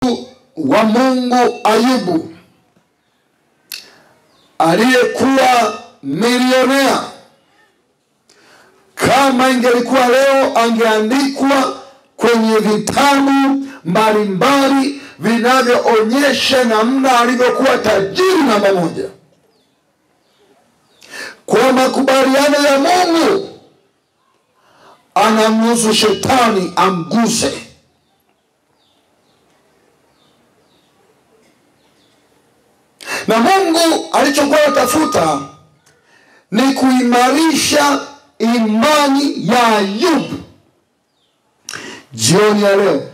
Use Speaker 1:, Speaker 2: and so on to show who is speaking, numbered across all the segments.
Speaker 1: wa Mungu Ayubu aliyekuwa milionea, kama ingelikuwa leo, angeandikwa kwenye vitabu mbalimbali vinavyoonyesha namna alivyokuwa tajiri namba moja. Kwa makubaliano ya Mungu anamruhusu shetani amguse. Na Mungu alichokuwa anatafuta ni kuimarisha imani ya Ayubu. Jioni ya leo,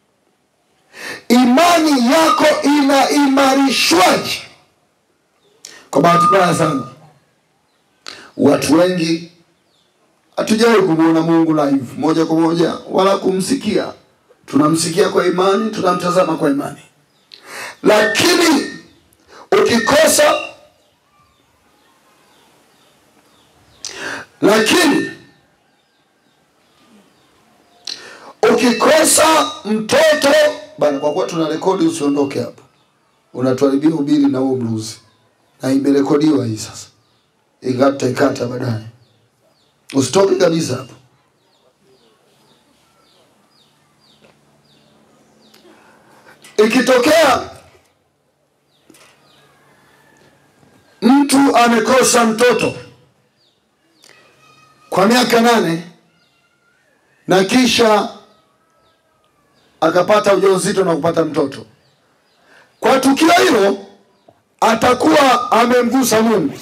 Speaker 1: imani yako inaimarishwaje? Kwa bahati mbaya sana, watu wengi hatujawahi kumwona Mungu live moja kwa moja wala kumsikia. Tunamsikia kwa imani, tunamtazama kwa imani, lakini ukikosa lakini ukikosa mtoto bana, kwa kuwa tuna rekodi, usiondoke hapa, unatuharibia ubiri na huo bluzi, na imerekodiwa hii sasa, ingawa tutaikata baadaye. Usitoke kabisa hapo. Ikitokea mtu amekosa mtoto kwa miaka nane na kisha akapata ujauzito na kupata mtoto, kwa tukio hilo atakuwa amemgusa Mungu.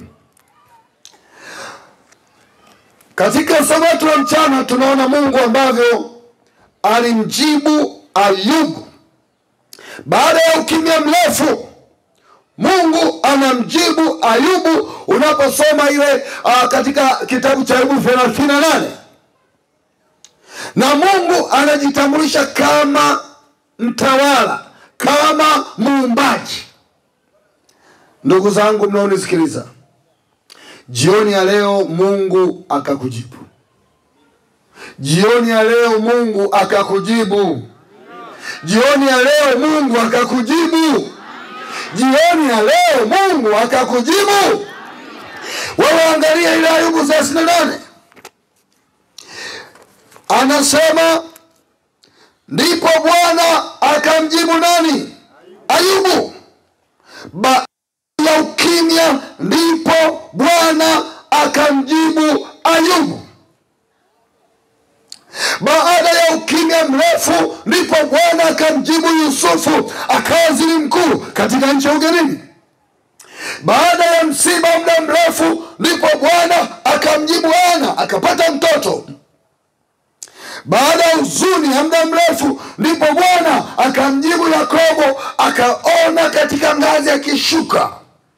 Speaker 1: Katika somo letu la mchana tunaona Mungu ambavyo alimjibu Ayubu baada ya ukimya mrefu. Mungu anamjibu Ayubu unaposoma ile uh, katika kitabu cha Ayubu thelathini na nane na Mungu anajitambulisha kama mtawala, kama muumbaji. Ndugu zangu mnaonisikiliza, jioni ya leo Mungu akakujibu. Jioni ya leo Mungu akakujibu. Jioni ya leo Mungu akakujibu. Jioni ya leo Mungu akakujibu. Wewe angalia ile Ayubu thelathini na nane anasema, ndipo Bwana akamjibu nani? Ayubu. Baada ya ukimya, ndipo Bwana akamjibu Ayubu. Baada ya ukimya mrefu, ndipo Bwana akamjibu Yusufu, akawa waziri mkuu katika nchi ya ugenini. Baada ya msiba muda mrefu, ndipo Bwana akamjibu Ana, akapata mtoto. Baada ya huzuni ya muda mrefu, ndipo Bwana akamjibu Yakobo, akaona katika ngazi akishuka.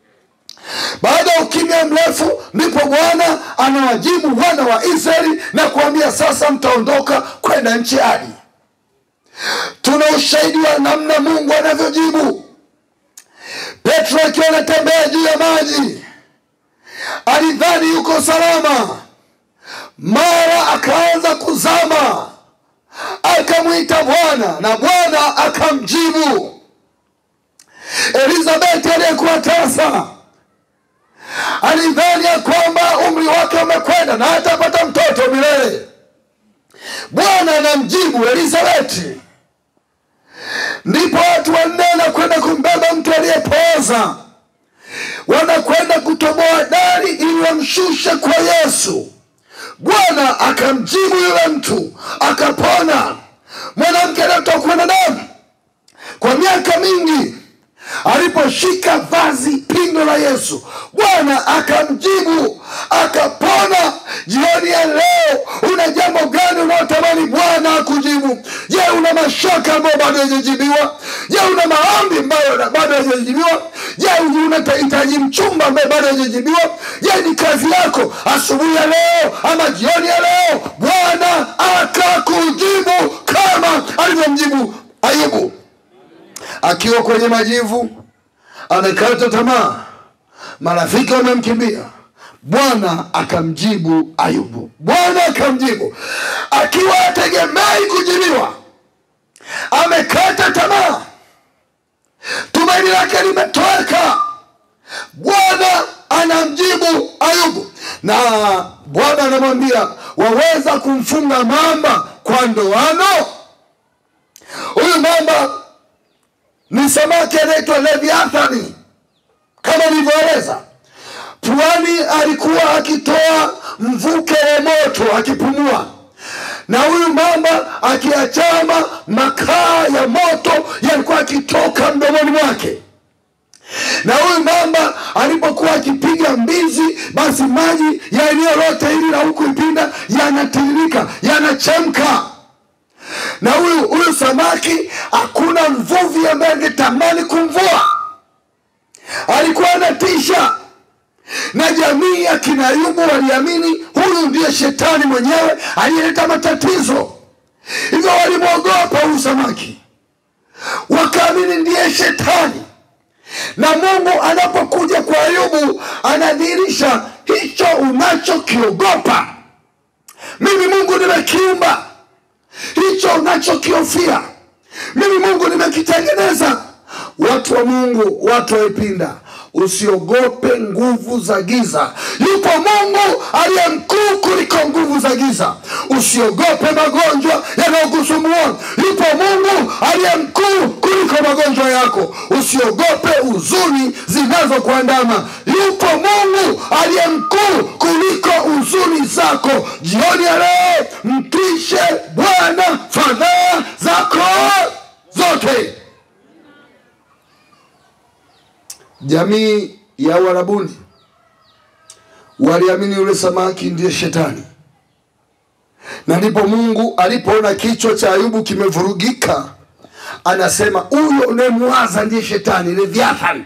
Speaker 1: Baada ya ukimya mrefu, ndipo Bwana anawajibu wana wa Israeli na kuambia sasa, mtaondoka kwenda nchi hadi. Tuna ushahidi wa namna Mungu anavyojibu. Petro akiwa anatembea juu ya maji alidhani yuko salama, mara akaanza kuzama, akamwita Bwana na Bwana akamjibu. Elizabeti aliyekuwa tasa alidhani ya kwamba umri wake umekwenda na hatapata mtoto milele. Bwana anamjibu Elizabeti. Ndipo watu wanne wanakwenda kumbeba mtu aliyepooza, wanakwenda kutoboa dari ili wamshushe kwa Yesu. Bwana akamjibu yule mtu, akapona. Mwanamke aliyetokwa na damu kwa miaka mingi aliposhika vazi pindo la Yesu, Bwana akamjibu akapona. Jioni ya leo, una jambo gani unaotamani Bwana akujibu? Je, una mashaka ambayo bado hajajibiwa? Je, una maombi ambayo bado hajajibiwa? Je, unahitaji mchumba ambaye bado hajajibiwa? Je, ni kazi yako asubuhi ya leo ama jioni ya leo? Bwana akakujibu kama alivyomjibu Ayubu akiwa kwenye majivu, amekata tamaa, marafiki wamemkimbia. Bwana akamjibu Ayubu. Bwana akamjibu akiwa ategemei kujibiwa, amekata tamaa, lake limetoweka bwana anamjibu ayubu na bwana anamwambia waweza kumfunga mamba kwa ndoano huyu mamba ni samaki anaitwa leviathani kama nilivyoeleza pwani alikuwa akitoa mvuke wa moto akipumua na huyu mamba akiachama makaa ya moto yalikuwa akitoka mdomoni mwake na huyu mamba alipokuwa akipiga mbizi basi maji ya eneo lote hili la huku ipinda yanatiririka yanachemka na huyu huyu samaki hakuna mvuvi ambaye angetamani kumvua alikuwa anatisha na jamii ya kinayubu waliamini huyu ndiye shetani mwenyewe aliyeleta matatizo hivyo walimwogopa huyu samaki wakaamini ndiye shetani na mungu anapokuja kwa ayubu anadhihirisha hicho unachokiogopa mimi mungu nimekiumba hicho unachokiofia mimi mungu nimekitengeneza watu wa mungu watu waipinda usiogope nguvu za giza yupo mungu aliye mkuu kuliko nguvu za giza usiogope magonjwa yanayokusumbua yupo mungu aliye mkuu kuliko magonjwa yako usiogope huzuni zinazokuandama yupo mungu aliye mkuu kuliko huzuni zako jioni ya leo mtwishe bwana fadhaa zako zote jamii ya uarabuni waliamini yule samaki ndiye shetani na ndipo mungu alipoona kichwa cha ayubu kimevurugika anasema huyo unayemwaza ndiye shetani leviathan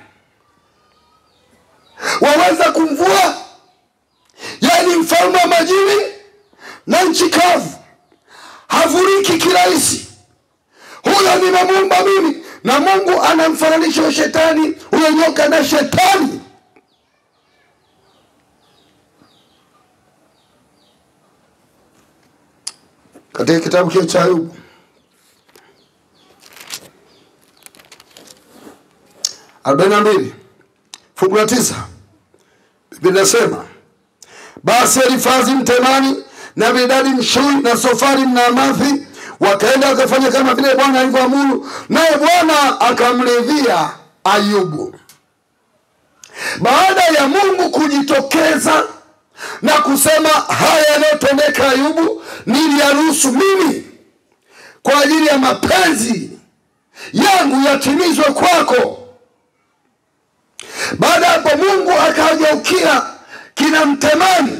Speaker 1: waweza kumvua yaani mfalme wa majini na nchi kavu havuriki kirahisi huyo nimemuumba mimi na mungu anamfananisha huyo shetani huyo nyoka na shetani katika kitabu kile cha ayubu arobaini na mbili fungu la tisa biblia inasema basi elifazi mtemani na bidadi mshui na sofari mnaamathi wakaenda wakafanya kama vile bwana alivyoamuru naye bwana akamridhia ayubu baada ya mungu kujitokeza na kusema haya yanayotendeka ayubu niliyaruhusu mimi kwa ajili ya mapenzi yangu yatimizwe kwako baada ya hapo mungu akawageukia kina mtemani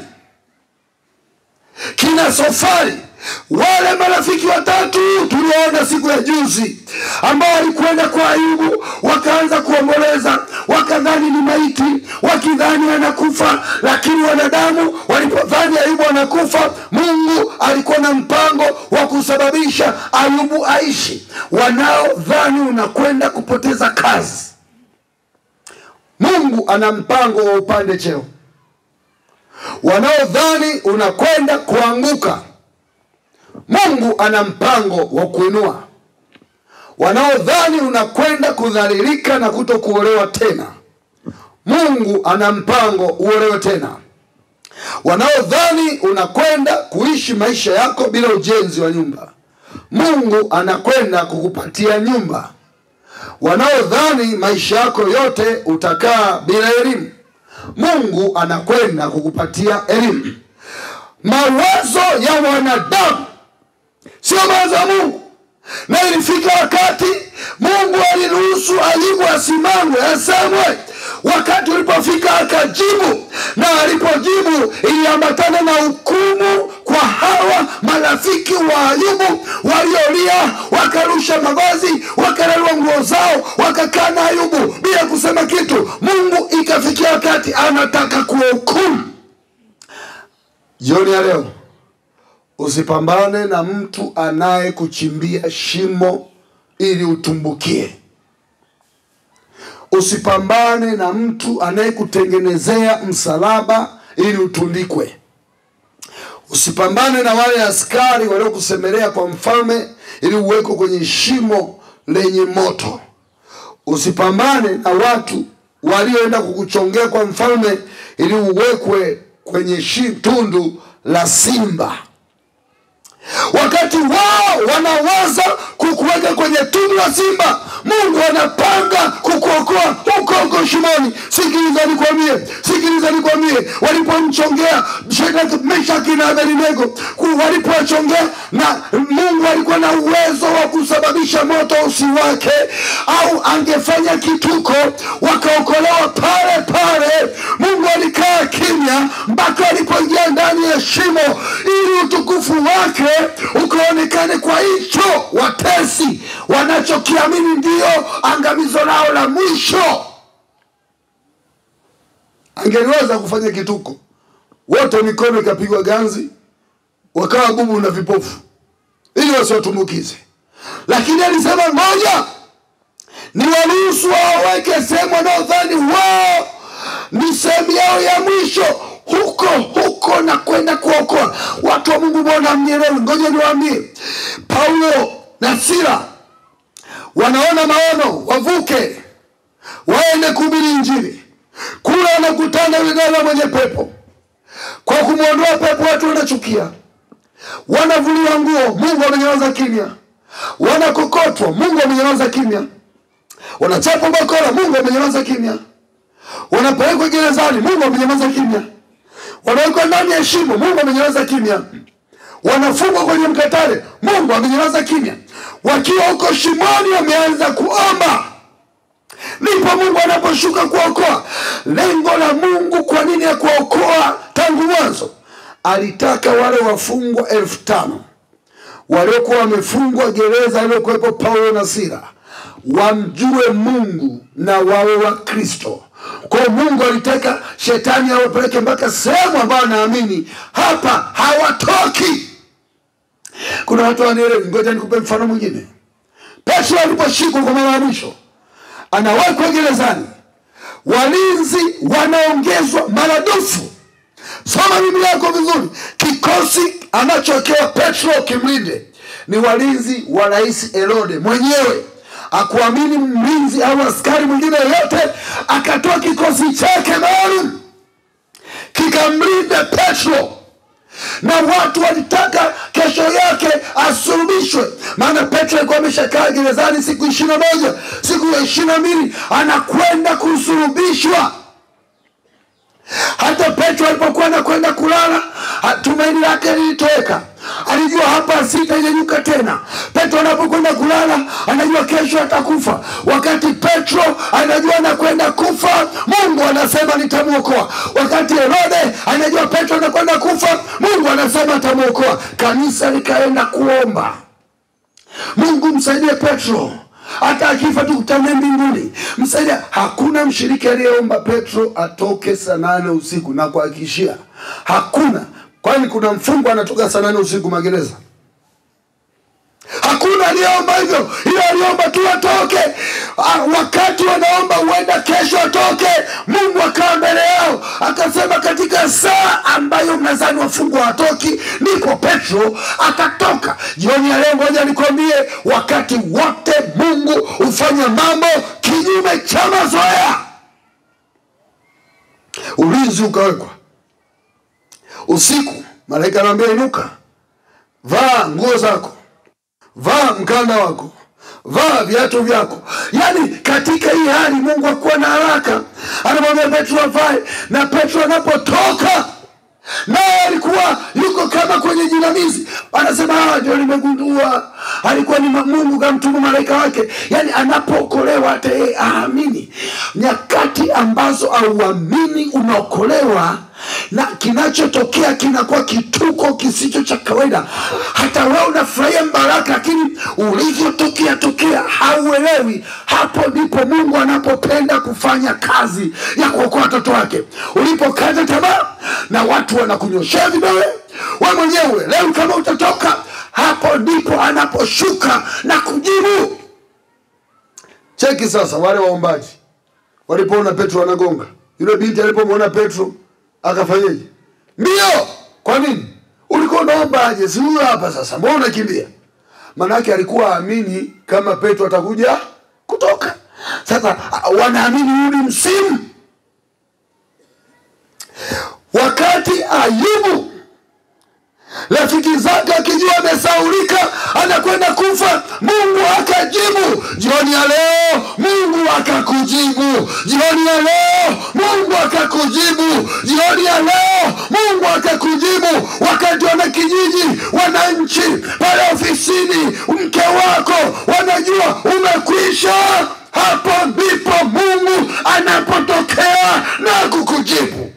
Speaker 1: kina sofari wale marafiki watatu tuliwaona siku ya juzi ambao walikwenda kwa ayubu wakaanza kuomboleza wakadhani ni maiti wakidhani anakufa lakini wanadamu walipodhani ayubu anakufa mungu alikuwa na mpango wa kusababisha ayubu aishi wanaodhani unakwenda kupoteza kazi mungu ana mpango wa upande cheo wanaodhani unakwenda kuanguka mungu ana mpango wa kuinua wanaodhani unakwenda kudhalilika na kuto kuolewa tena mungu ana mpango uolewe tena wanaodhani unakwenda kuishi maisha yako bila ujenzi wa nyumba mungu anakwenda kukupatia nyumba wanaodhani maisha yako yote utakaa bila elimu mungu anakwenda kukupatia elimu mawazo ya wanadamu sio mawazo ya mungu na ilifika wakati mungu aliruhusu ayubu asimamwe asemwe wakati ulipofika akajibu na alipojibu iliambatana na hukumu kwa hawa marafiki wa ayubu waliolia wakarusha mavazi wakararua nguo zao wakakaa na ayubu bila kusema kitu mungu ikafikia wakati anataka kuwahukumu jioni ya leo usipambane na mtu anayekuchimbia shimo ili utumbukie usipambane na mtu anayekutengenezea msalaba ili utundikwe usipambane na wale askari waliokusemelea kwa mfalme ili uwekwe kwenye shimo lenye moto usipambane na watu walioenda kukuchongea kwa mfalme ili uwekwe kwenye shi, tundu la simba wakati wao wanawaza kukuweka kwenye tundu la simba mungu anapanga kukuokoa huko huko shimoni sikiliza nikwambie sikiliza nikwambie walipomchongea Shadraka, meshaki na abednego ku- walipowachongea na mungu alikuwa na uwezo wa kusababisha moto usiwake au angefanya kituko wakaokolewa pale pale mungu alikaa kimya mpaka alipoingia ndani ya shimo ili utukufu wake ukaonekane kwa hicho watesi wanachokiamini ndio angamizo lao la mwisho angeliweza kufanya kituko wote mikono ikapigwa ganzi wakawa bubu na vipofu ili wasiwatumbukize lakini alisema ngoja ni waruhusu waweke sehemu wanaodhani wao ni sehemu yao ya mwisho huko huko na kwenda kuokoa watu wa mungu mbona mnyelewi ngoja niwaambie paulo na sila wanaona maono wavuke waende kuhubiri injili kule wanakutana yule dada mwenye pepo kwa kumwondoa pepo watu wanachukia wanavuliwa nguo mungu amenyamaza kimya wanakokotwa mungu amenyamaza kimya wanachapwa bakora mungu amenyamaza kimya wanapelekwa gerezani mungu amenyamaza kimya wanawekwa ndani ya shimo mungu amenyamaza kimya wanafungwa kwenye mkatale mungu amenyamaza kimya wakiwa huko shimoni wameanza kuomba ndipo mungu anaposhuka kuokoa lengo la mungu kwa nini ya kuokoa tangu mwanzo alitaka wale wafungwa elfu tano waliokuwa wamefungwa gereza aliyokuwepo paulo na sila wamjue mungu na wawe wa kristo kwao mungu alitaka shetani awapeleke mpaka sehemu ambayo anaamini hapa hawatoki kuna watu wanielewi ngoja nikupe mfano mwingine petro aliposhikwa kwa mara ya mwisho anawekwa gerezani walinzi wanaongezwa maradufu soma biblia yako vizuri kikosi anachowekewa petro kimlinde ni walinzi wa rais herode mwenyewe akuamini mlinzi au askari mwingine yoyote akatoa kikosi chake maalum kikamlinda petro na watu walitaka kesho yake asulubishwe maana petro alikuwa ameshakaa gerezani siku ishiri na moja siku ya ishiri na mbili anakwenda kusulubishwa hata petro alipokuwa anakwenda kulala ha- tumaini lake lilitoweka alijua hapa sitainyanyuka tena petro anapokwenda kulala anajua kesho atakufa wakati petro anajua anakwenda kufa mungu anasema nitamwokoa wakati herode anajua petro anakwenda kufa mungu anasema atamwokoa kanisa likaenda kuomba mungu msaidie petro hata akifa tukutane mbinguni msaidia hakuna mshiriki aliyeomba petro atoke saa nane usiku na kuhakikishia hakuna kwani kuna mfungwa anatoka saa nane usiku magereza hakuna aliyeomba hivyo ila aliomba tu atoke Ah, wakati wanaomba huenda kesho atoke mungu akawa mbele yao akasema katika saa ambayo mnazani wafungwa watoki ndipo petro akatoka jioni ya leo ngoja nikwambie wakati wote mungu hufanya mambo kinyume cha mazoea ulinzi ukawekwa usiku malaika anaambia inuka vaa nguo zako vaa mkanda wako vaa viatu vyako yaani katika hii hali mungu akuwa na haraka anamwambia petro avae na petro anapotoka naye alikuwa yuko kama kwenye jinamizi anasema "Ah, ndio nimegundua alikuwa ni ma- mungu kamtuma malaika wake yaani anapookolewa hata yeye aamini nyakati ambazo auamini unaokolewa na kinachotokea kinakuwa kituko kisicho cha kawaida hata wewe unafurahia mbaraka lakini ulivyotokea tokea hauelewi hapo ndipo mungu anapopenda kufanya kazi ya kuokoa watoto wake ulipokata tamaa na watu wanakunyoshea vidole we mwenyewe leo kama utatoka hapo ndipo anaposhuka na kujibu cheki sasa wale waombaji walipoona petro anagonga yule binti alipomwona petro akafanyeje mbio kwa nini ulikuwa unaomba aje si huyo hapa sasa mbona unakimbia maanake alikuwa aamini kama petro atakuja kutoka sasa wanaamini huu ni msimu wakati ayubu rafiki zake akijua amesaulika anakwenda kufa mungu akajibu jioni ya leo mungu akakujibu jioni ya leo mungu akakujibu jioni ya leo mungu akakujibu wakati wana kijiji wananchi pale ofisini mke wako wanajua umekwisha hapo ndipo mungu anapotokea na kukujibu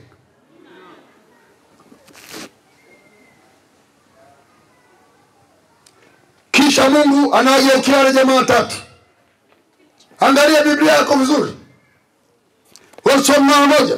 Speaker 1: kisha mungu anawageukia wale jamaa watatu angalia biblia yako vizuri wasoma mara moja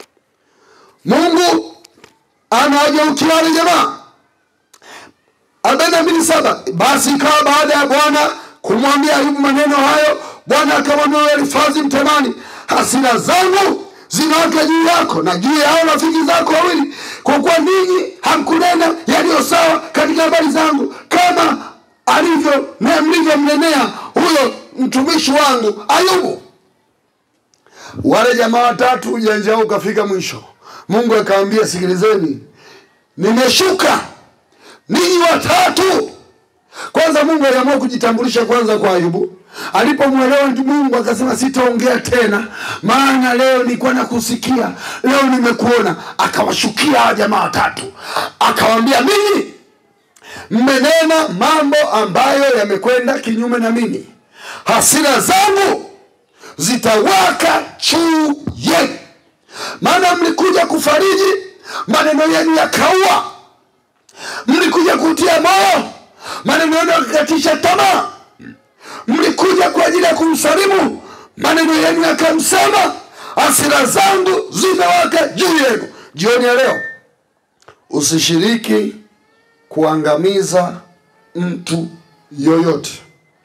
Speaker 1: mungu anawageukia wale jamaa arobaini na mbili saba basi ikawa baada ya bwana kumwambia ayubu maneno hayo bwana akamwambia yule elifazi mtemani hasira zangu zinawaka juu yako na juu ya hao rafiki zako wawili kwa kuwa ninyi hamkunena yaliyo sawa katika habari zangu kama alivyo na mlivyomnenea huyo mtumishi wangu ayubu wale jamaa watatu ujanja wao ukafika mwisho mungu akawambia sikilizeni nimeshuka ninyi watatu kwanza mungu aliamua kujitambulisha kwanza kwa ayubu alipomwelewa mungu akasema sitaongea tena maana leo nilikuwa nakusikia leo nimekuona akawashukia hawa jamaa watatu akawambia mimi mmenena mambo ambayo yamekwenda kinyume na mimi hasira zangu zitawaka juu yenu maana mlikuja kufariji maneno yenu yakaua mlikuja kutia moyo maneno yenu yakakatisha tamaa mlikuja kwa ajili ya kumsalimu maneno yenu yakamsema hasira zangu zimewaka juu yenu jioni ya leo usishiriki kuangamiza mtu yoyote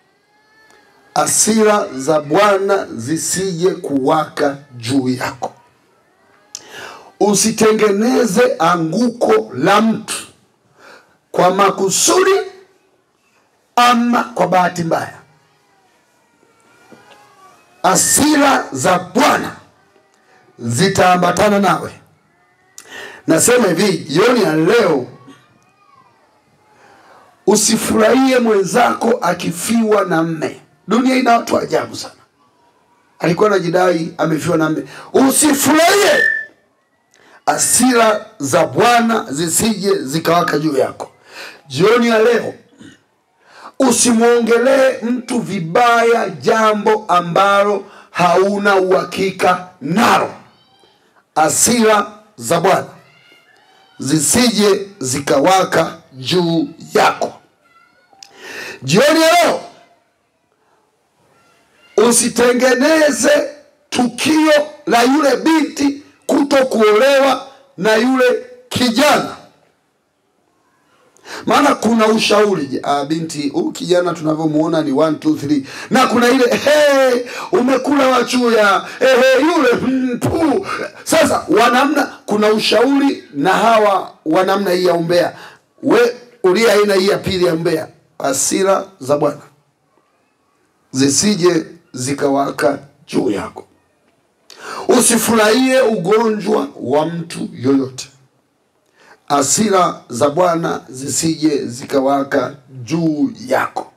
Speaker 1: asira za bwana zisije kuwaka juu yako usitengeneze anguko la mtu kwa makusudi ama kwa bahati mbaya asira za bwana zitaambatana nawe nasema hivi jioni ya leo usifurahie mwenzako akifiwa na mme dunia ina watu wa ajabu sana alikuwa anajidai amefiwa na mme usifurahie asira za bwana zisije zikawaka juu yako jioni ya leo usimwongelee mtu vibaya jambo ambalo hauna uhakika nalo asira za bwana zisije zikawaka juu yako jioni ya leo usitengeneze tukio la yule binti kuto kuolewa na yule kijana maana kuna ushauri ah, binti huyu kijana tunavyomuona ni one, two, three. na kuna ile hey, umekula wachuya hey, hey, yule mm, pu. sasa wanamna kuna ushauri na hawa wanamna hii ya umbea we ulia aina hii ya pili ya mbea hasira za bwana zisije zikawaka juu yako usifurahie ugonjwa wa mtu yoyote hasira za bwana zisije zikawaka juu yako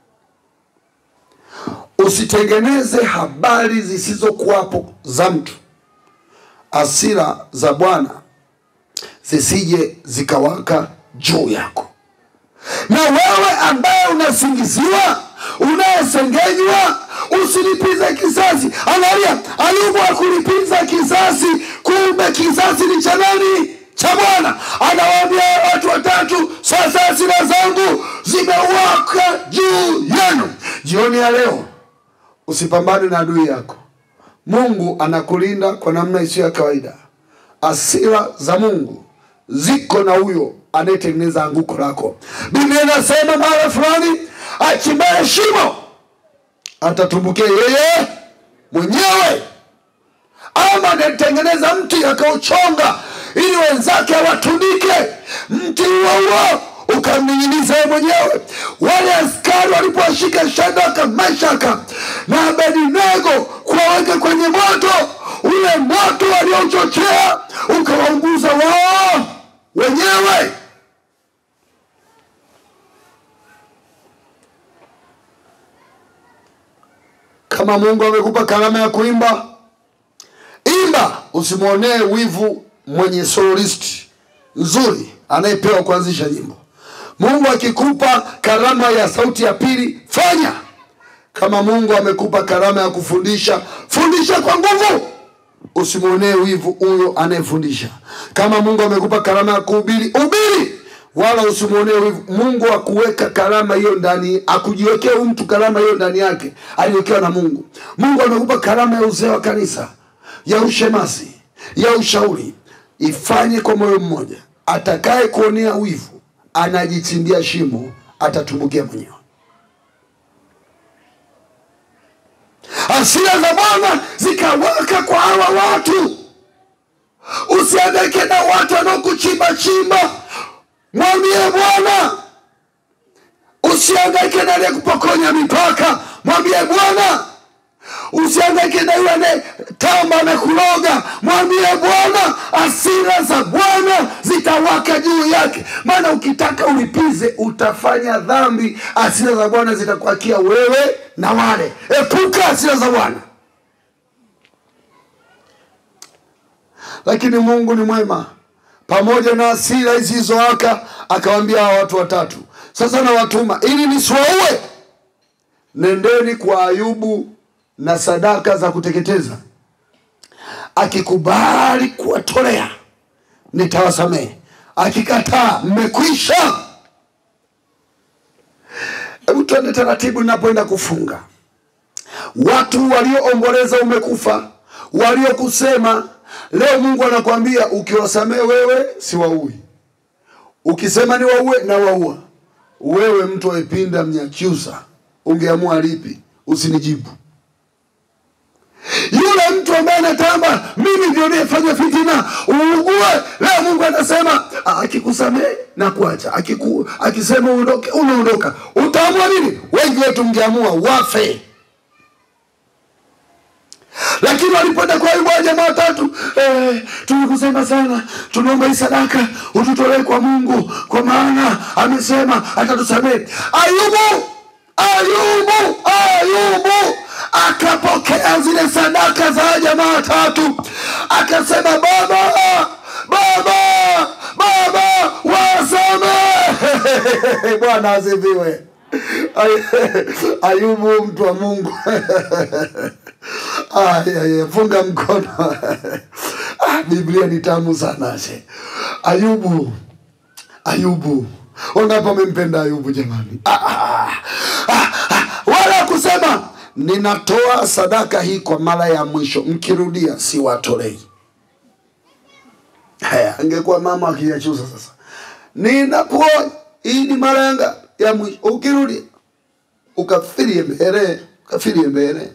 Speaker 1: usitengeneze habari zisizokuwapo za mtu hasira za bwana zisije zikawaka juu yako na wewe ambaye unasingiziwa unayesengenywa usilipize kisasi angalia ayubu akulipiza kisasi kumbe kisasi ni cha nani cha bwana anawaambia watu watatu sasa hasira zangu zimewaka juu yenu jioni ya leo usipambane na adui yako mungu anakulinda kwa namna isiyo ya kawaida asira za mungu ziko na huyo anayetengeneza anguko lako biblia inasema mara fulani achimbaye shimo atatumbukia yeye mwenyewe ama anatengeneza mti akauchonga ili wenzake awatundike mti huo huo ukamning'iniza yeye mwenyewe wale askari walipowashika shadaka mashaka na abednego kuwaweka kama mungu amekupa karama ya kuimba imba usimwonee wivu mwenye soloisti nzuri anayepewa kuanzisha nyimbo mungu akikupa karama ya sauti ya pili fanya kama mungu amekupa karama ya kufundisha fundisha kwa nguvu usimwonee wivu huyo anayefundisha kama mungu amekupa karama ya kuhubiri ubiri wala usimwonee wivu mungu akuweka karama hiyo ndani akujiwekea huyu mtu karama hiyo ndani yake aliwekewa na mungu mungu amekupa karama ya uzee wa kanisa ya ushemasi ya ushauri ifanye kwa moyo mmoja atakaye kuonea wivu anajichimbia shimo atatumbukia mwenyewe hasira za bwana zikawaka kwa hawa watu usiangaike na watu wanaokuchimba chimba mwambie bwana usiangaike na aliyekupokonya mipaka mwambie bwana usiangaike na yule anayetamba na kuloga mwambie bwana asira za bwana zitawaka juu yake maana ukitaka ulipize utafanya dhambi asira za bwana zitakuakia wewe na wale epuka asira za bwana lakini mungu ni mwema pamoja na asira hizi zilizowaka akawambia hawa watu watatu sasa nawatuma ili nisiwaue nendeni kwa ayubu na sadaka za kuteketeza akikubali kuwatolea nitawasamehe akikataa mmekwisha hebu tuende taratibu ninapoenda kufunga watu walioomboleza umekufa waliokusema leo mungu anakwambia ukiwasamehe wewe siwaui ukisema ni waue na waua wewe mtu waipinda mnyakyusa ungeamua lipi usinijibu yule mtu ambaye anatamba mimi ndio niyefanya fitina uugue leo mungu anasema "Ah, akikusamehe na kuacha Akiku, akisema uondoke unaondoka utaamua nini wengi wetu mngeamua wafe lakini walipoenda kwa ayubu wa jamaa watatu eh, tulikusema sana tunaomba hii sadaka ututolee kwa mungu kwa maana amesema atatusamehe ayubu ayubu ayubu akapokea zile sadaka za jamaa watatu akasema baba baba baba wasamehe bwana asifiwe Ay- ayubu mtu wa mungu Ay, ay, ay, funga mkono ah, biblia ni tamu sana she ayubu ayubu wangapi wamempenda ayubu jamani ah, ah, ah, ah, wala kusema ninatoa sadaka hii kwa mara ya mwisho mkirudia siwatolei haya angekuwa mama akiyachusa sasa ninakuonya hii ni mara yanga ya mwisho ukirudia ukafirie mbele ukafirie mbele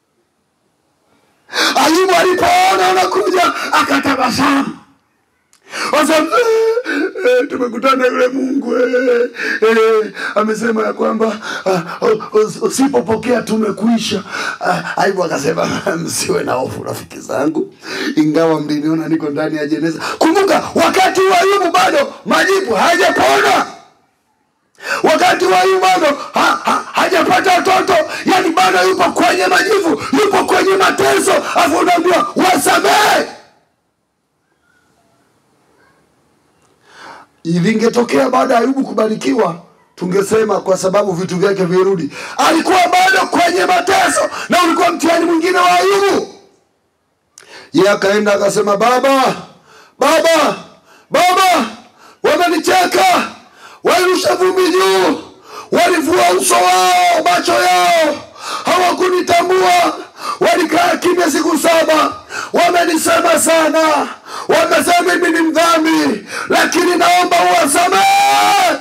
Speaker 1: ayubu alipoona unakuja akatabasamu Wasema, "Eh, eh, tumekutana yule mungu eh, eh, amesema ya kwamba ah, us- usipopokea tumekuisha Ah, aibu akasema msiwe na hofu rafiki zangu ingawa mliniona niko ndani ya jeneza kumbuka wakati wa ayubu bado majibu hajapona wakati wa ayubu bado ha, ha, hajapata watoto yani bado yupo kwenye majivu yupo kwenye mateso afu unaambiwa wasamehe ilingetokea baada ya ayubu kubarikiwa tungesema kwa sababu vitu vyake virudi alikuwa bado kwenye mateso na ulikuwa mtihani mwingine wa ayubu ye akaenda akasema baba baba baba wamenicheka walirusha vumbi juu walivua uso wao macho yao hawakunitambua walikaa kimya siku saba wamenisema sana wamesema mimi ni mdhambi lakini naomba uwasamehe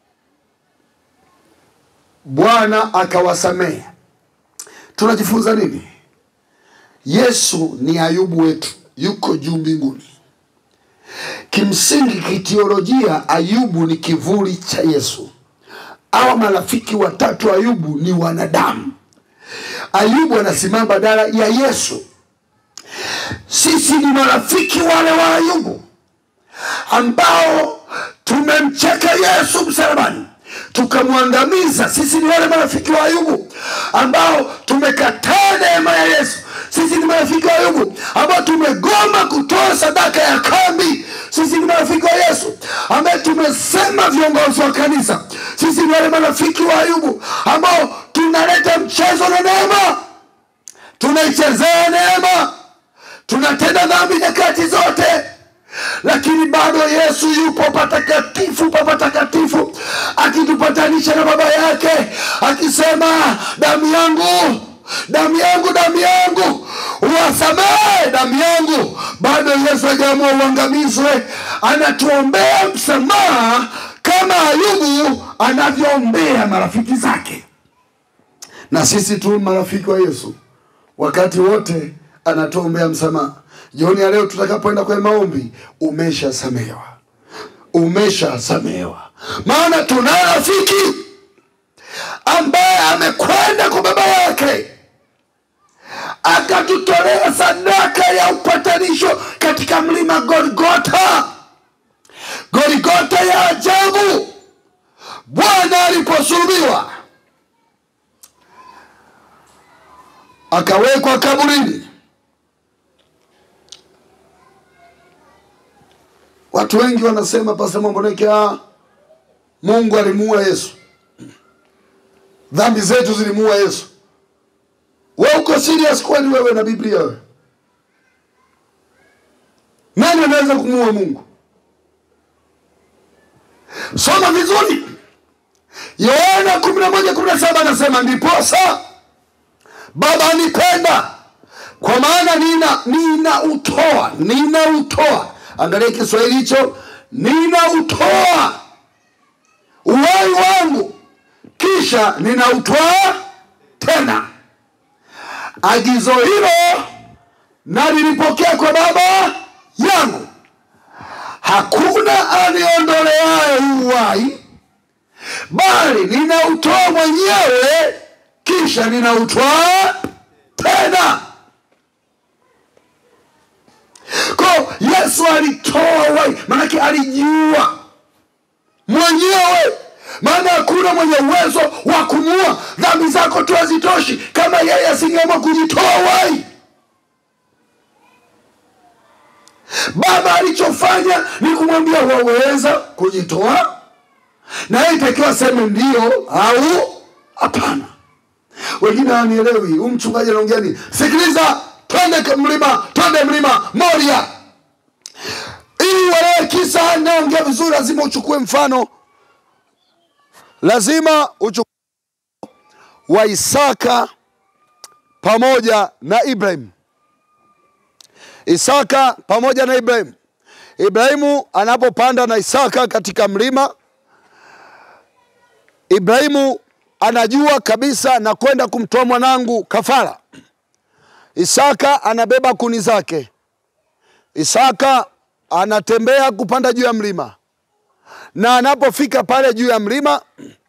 Speaker 1: bwana akawasamehe tunajifunza nini yesu ni ayubu wetu yuko juu mbinguni kimsingi kiteolojia ayubu ni kivuli cha yesu awa marafiki watatu ayubu ni wanadamu ayubu anasimama badala ya yesu sisi ni marafiki wale wa ayubu ambao tumemcheka yesu msalabani tukamwangamiza sisi ni wale marafiki wa ayubu ambao tumekataa neema ya yesu sisi ni marafiki wa ayubu ambao tumegoma kutoa sadaka ya kambi sisi ni marafiki wa yesu ambaye tumesema viongozi wa kanisa sisi ni wale marafiki wa ayubu ambao tunaleta mchezo na neema tunaichezea neema tunatenda dhambi nyakati zote lakini bado yesu yupo patakatifu pa patakatifu akitupatanisha na baba yake akisema damu yangu damu yangu damu yangu uwasamehe damu yangu bado yesu ajaamua uangamizwe anatuombea msamaha kama ayubu anavyoombea marafiki zake na sisi tu marafiki wa yesu wakati wote anatuombea msamaha jioni ya leo tutakapoenda kwenye maombi umeshasamehewa umeshasamehewa maana tuna rafiki ambaye amekwenda kwa baba yake akatutolea sadaka ya upatanisho katika mlima golgota golgota ya ajabu bwana aliposulubiwa akawekwa kaburini watu wengi wanasema pasa mamboneke ah, mungu alimuua yesu dhambi zetu zilimuua yesu we uko serious kwani wewe na biblia wewe nani anaweza kumuua mungu soma vizuri yohana kumi na moja kumi na saba anasema ndiposa baba anipenda kwa maana nina ninautoa ninautoa angalia kiswahili hicho ninautoa uhai wangu kisha ninautwaa tena agizo hilo nalilipokea kwa baba yangu hakuna aniondoleaye uhai bali ninautoa mwenyewe kisha ninautwaa tena ko yesu alitoa uhai maanake alijiua mwenyewe maana hakuna mwenye uwezo wa kumua dhambi zako tu hazitoshi kama yeye asingeamua kujitoa uhai baba alichofanya ni kumwambia waweza kujitoa na yeye itakiwa aseme ndio au hapana wengine hawanielewi huu mchungaji anaongea nini sikiliza twende mlima twende mlima moria ili uelewe kisa naongea vizuri lazima uchukue mfano lazima uchukue wa isaka pamoja na ibrahim isaka pamoja na ibrahim ibrahimu anapopanda na isaka katika mlima ibrahimu anajua kabisa na kwenda kumtoa mwanangu kafara isaka anabeba kuni zake isaka anatembea kupanda juu ya mlima na anapofika pale juu ya mlima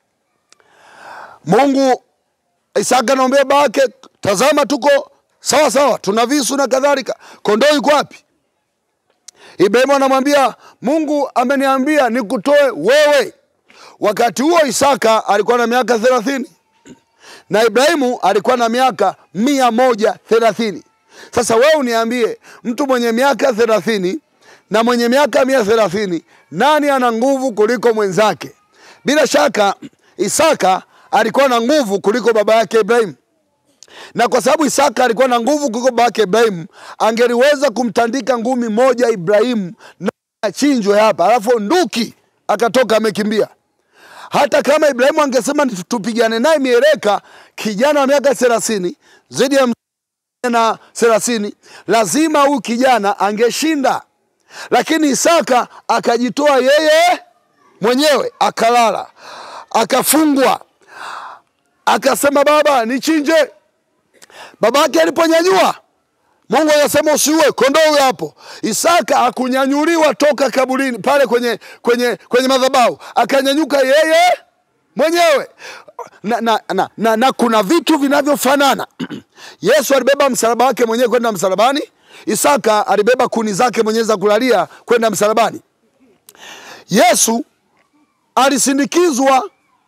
Speaker 1: mungu isaka anaambia baba yake tazama tuko sawa sawa tuna visu na kadhalika kondoo yuko wapi ibrahimu anamwambia mungu ameniambia nikutoe wewe wakati huo isaka alikuwa na miaka thelathini na ibrahimu alikuwa na miaka mia moja thelathini sasa wewe uniambie mtu mwenye miaka thelathini na mwenye miaka mia thelathini nani ana nguvu kuliko mwenzake bila shaka isaka alikuwa na nguvu kuliko baba yake ibrahimu na kwa sababu isaka alikuwa na nguvu kuliko baba yake ibrahimu angeliweza kumtandika ngumi moja ibrahimu na achinjwe hapa alafu nduki akatoka amekimbia hata kama ibrahimu angesema tupigane naye mieleka kijana wa miaka thelathini zaidi ya na thelathini lazima huyu kijana angeshinda lakini isaka akajitoa yeye mwenyewe akalala akafungwa akasema baba nichinje baba yake aliponyanyua mungu akasema usiue kondoo huyo hapo isaka akunyanyuliwa toka kaburini pale kwenye kwenye kwenye madhabahu akanyanyuka yeye mwenyewe na, na, na, na, na kuna vitu vinavyofanana yesu alibeba msalaba wake mwenyewe kwenda msalabani isaka alibeba kuni zake mwenyewe za kulalia kwenda msalabani yesu alisindikizwa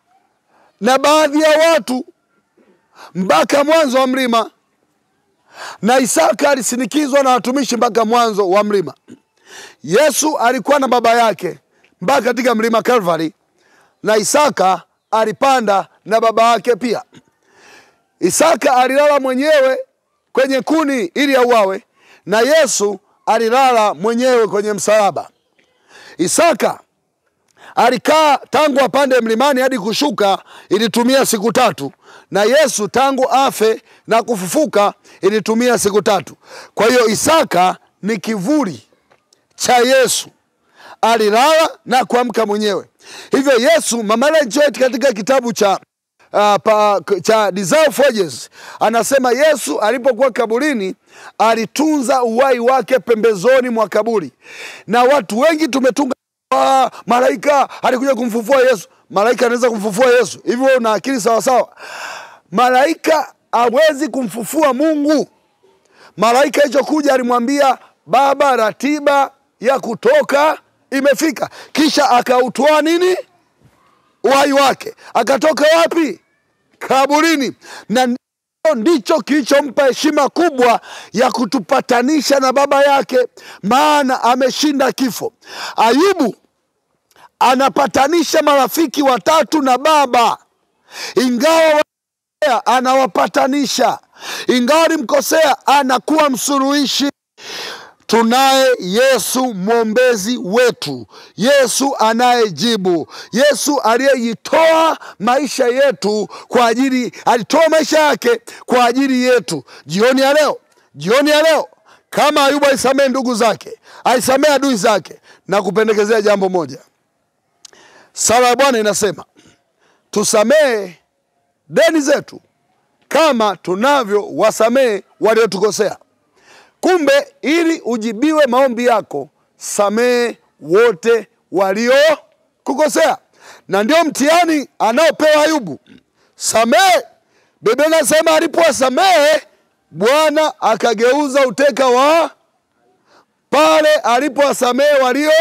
Speaker 1: na baadhi ya watu mpaka mwanzo wa mlima, na Isaka alisindikizwa na watumishi mpaka mwanzo wa mlima. Yesu alikuwa na baba yake mpaka katika mlima Calvary, na Isaka alipanda na baba yake pia. Isaka alilala mwenyewe kwenye kuni ili auawe, na Yesu alilala mwenyewe kwenye msalaba. Isaka alikaa tangu apande mlimani hadi kushuka ilitumia siku tatu, na Yesu tangu afe na kufufuka ilitumia siku tatu. Kwa hiyo Isaka ni kivuli cha Yesu, alilala na kuamka mwenyewe. Hivyo Yesu, Mama Ellen White katika kitabu cha Uh, pa, cha Desire of Ages anasema Yesu alipokuwa kaburini alitunza uhai wake pembezoni mwa kaburi, na watu wengi tumetunga ah, malaika alikuja kumfufua Yesu. Malaika anaweza kumfufua Yesu? Hivyo wewe una akili sawasawa? Malaika hawezi kumfufua Mungu. Malaika hicho kuja alimwambia Baba, ratiba ya kutoka imefika, kisha akautwaa nini uhai wake akatoka wapi? Kaburini. Na ndicho ndicho kilichompa heshima kubwa ya kutupatanisha na baba yake, maana ameshinda kifo. Ayubu anapatanisha marafiki watatu na baba, ingawa walikosea, anawapatanisha, ingawa alimkosea, anakuwa msuluhishi. Tunaye Yesu mwombezi wetu, Yesu anayejibu, Yesu aliyejitoa maisha yetu kwa ajili, alitoa maisha yake kwa ajili yetu. Jioni ya leo, jioni ya leo, kama Ayubu alisamehe ndugu zake, alisamehe adui zake, na kupendekezea jambo moja. Sala ya Bwana inasema tusamehe deni zetu kama tunavyo wasamehe waliotukosea. Kumbe ili ujibiwe maombi yako, samehe wote waliokukosea, na ndio mtihani anaopewa Ayubu. Samehe. Biblia inasema alipowasamehe, Bwana akageuza uteka wa pale alipowasamehe walio.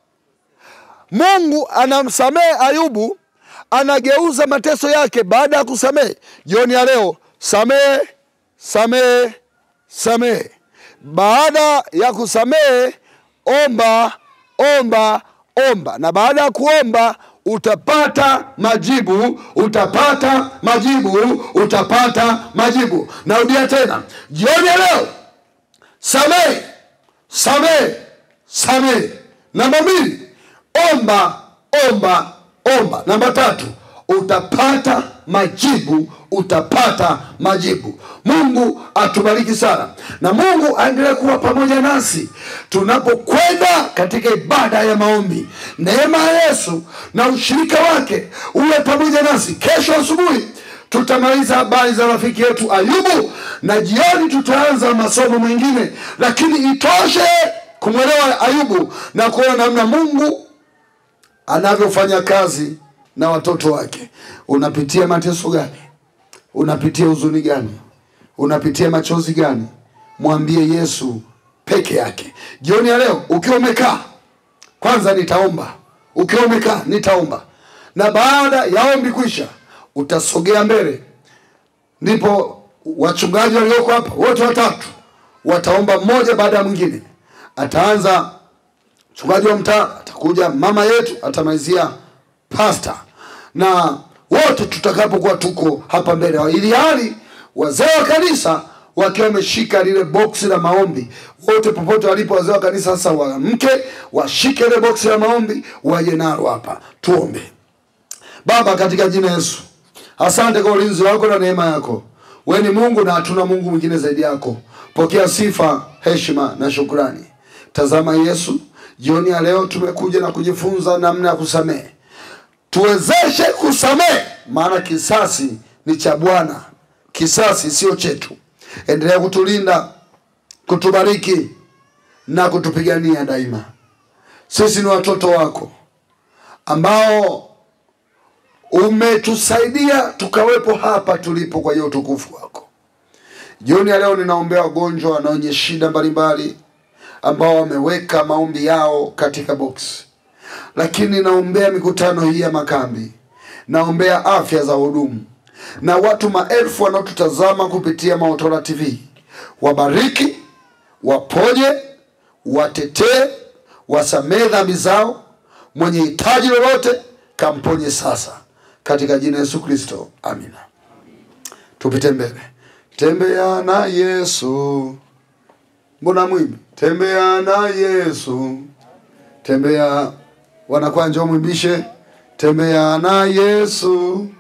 Speaker 1: Mungu anamsamehe Ayubu, anageuza mateso yake baada ya kusamehe. Jioni ya leo, samehe, samehe, samehe. Baada ya kusamehe, omba, omba, omba, na baada ya kuomba utapata majibu, utapata majibu, utapata majibu. Narudia tena, jioni ya leo, samehe, samehe, samehe. Namba mbili, omba, omba, omba. Namba tatu, utapata majibu, utapata majibu. Mungu atubariki sana, na Mungu aendelee kuwa pamoja nasi tunapokwenda katika ibada ya maombi. Neema ya Yesu na ushirika wake uwe pamoja nasi. Kesho asubuhi tutamaliza habari za rafiki yetu Ayubu, na jioni tutaanza masomo mengine, lakini itoshe kumwelewa Ayubu na kuona namna Mungu anavyofanya kazi na watoto wake. Unapitia mateso gani? Unapitia huzuni gani? Unapitia machozi gani? Mwambie Yesu peke yake. Jioni ya leo ukiwa umekaa, kwanza nitaomba. Ukiwa umekaa nitaomba, na baada ya ombi kwisha, utasogea mbele, ndipo wachungaji walioko hapa wote watatu wataomba mmoja baada ya mwingine. Ataanza mchungaji wa mtaa, atakuja mama yetu, atamalizia pasta, na wote tutakapokuwa tuko hapa mbele, ili hali wazee wa kanisa wakiwa wameshika lile boksi la maombi, wote popote walipo wazee wa kanisa sasa waamke, washike ile boksi la maombi, waje nalo hapa. Tuombe. Baba, katika jina Yesu, asante kwa ulinzi wako na neema yako. Wewe ni Mungu na hatuna Mungu mwingine zaidi yako. Pokea sifa, heshima na shukrani. Tazama Yesu, jioni ya leo tumekuja na kujifunza namna ya kusamehe. Tuwezeshe kusamehe, maana kisasi ni cha Bwana, kisasi sio chetu. Endelea kutulinda, kutubariki na kutupigania daima. Sisi ni watoto wako ambao umetusaidia tukawepo hapa tulipo kwa hiyo utukufu wako. Jioni ya leo ninaombea wagonjwa na wenye shida mbalimbali ambao wameweka maombi yao katika boksi, lakini ninaombea mikutano hii ya makambi, naombea afya za hudumu na watu maelfu wanaotutazama kupitia Maotora TV. Wabariki, waponye, watetee, wasamehe dhambi zao. Mwenye hitaji lolote kamponye sasa, katika jina la Yesu Kristo, amina. Tupite mbele. Tembea na Yesu, mbona mwimbi? Tembea na Yesu, tembea. Wanakuwa njoo mwimbishe, tembea na Yesu